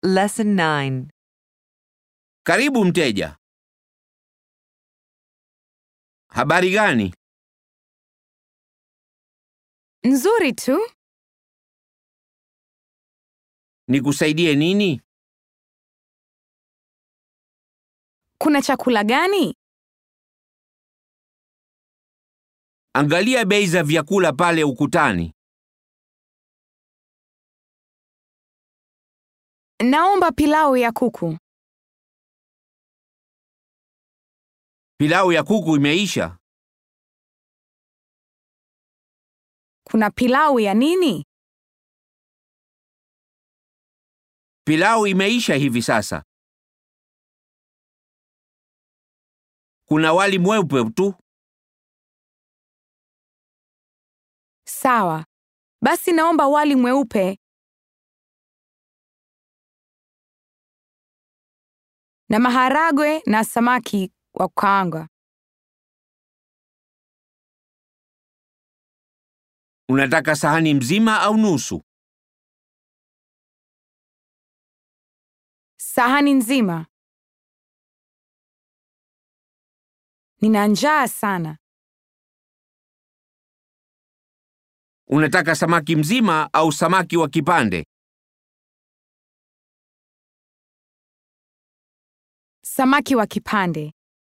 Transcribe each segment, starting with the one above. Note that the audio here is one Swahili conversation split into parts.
Lesson 9. Karibu mteja. Habari gani? Nzuri tu. Nikusaidie nini? Kuna chakula gani? Angalia bei za vyakula pale ukutani. Naomba pilau ya kuku. Pilau ya kuku imeisha. Kuna pilau ya nini? Pilau imeisha hivi sasa. Kuna wali mweupe tu. Sawa. Basi naomba wali mweupe. Na maharagwe na samaki wa kukaanga. Unataka sahani mzima au nusu? Sahani nzima. Nina njaa sana. Unataka samaki mzima au samaki wa kipande? Samaki wa kipande.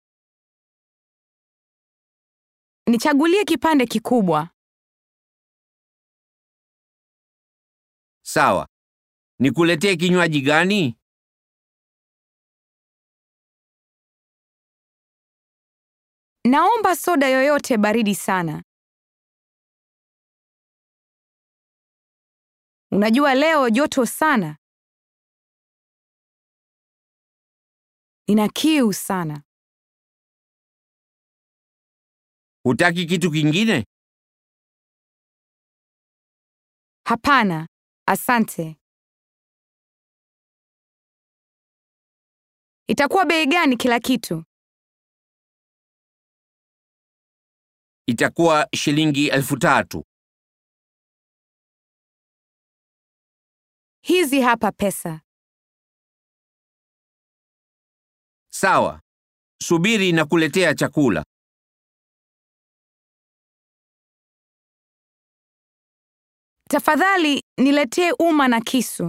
Nichagulie kipande kikubwa. Sawa. Nikuletee kinywaji gani? Naomba soda yoyote baridi sana. Unajua leo joto sana. Nina kiu sana. Hutaki kitu kingine? Hapana, asante. Itakuwa bei gani kila kitu? Itakuwa shilingi elfu tatu. Hizi hapa pesa. Sawa. Subiri na kuletea chakula. Tafadhali niletee uma na kisu.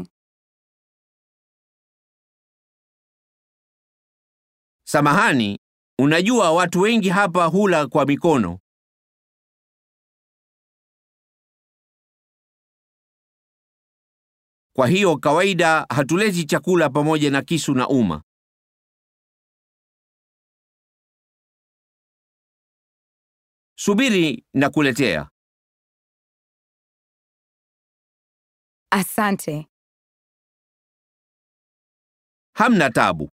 Samahani, unajua watu wengi hapa hula kwa mikono. Kwa hiyo kawaida hatuleti chakula pamoja na kisu na uma. Subiri na kuletea. Asante. Hamna tabu.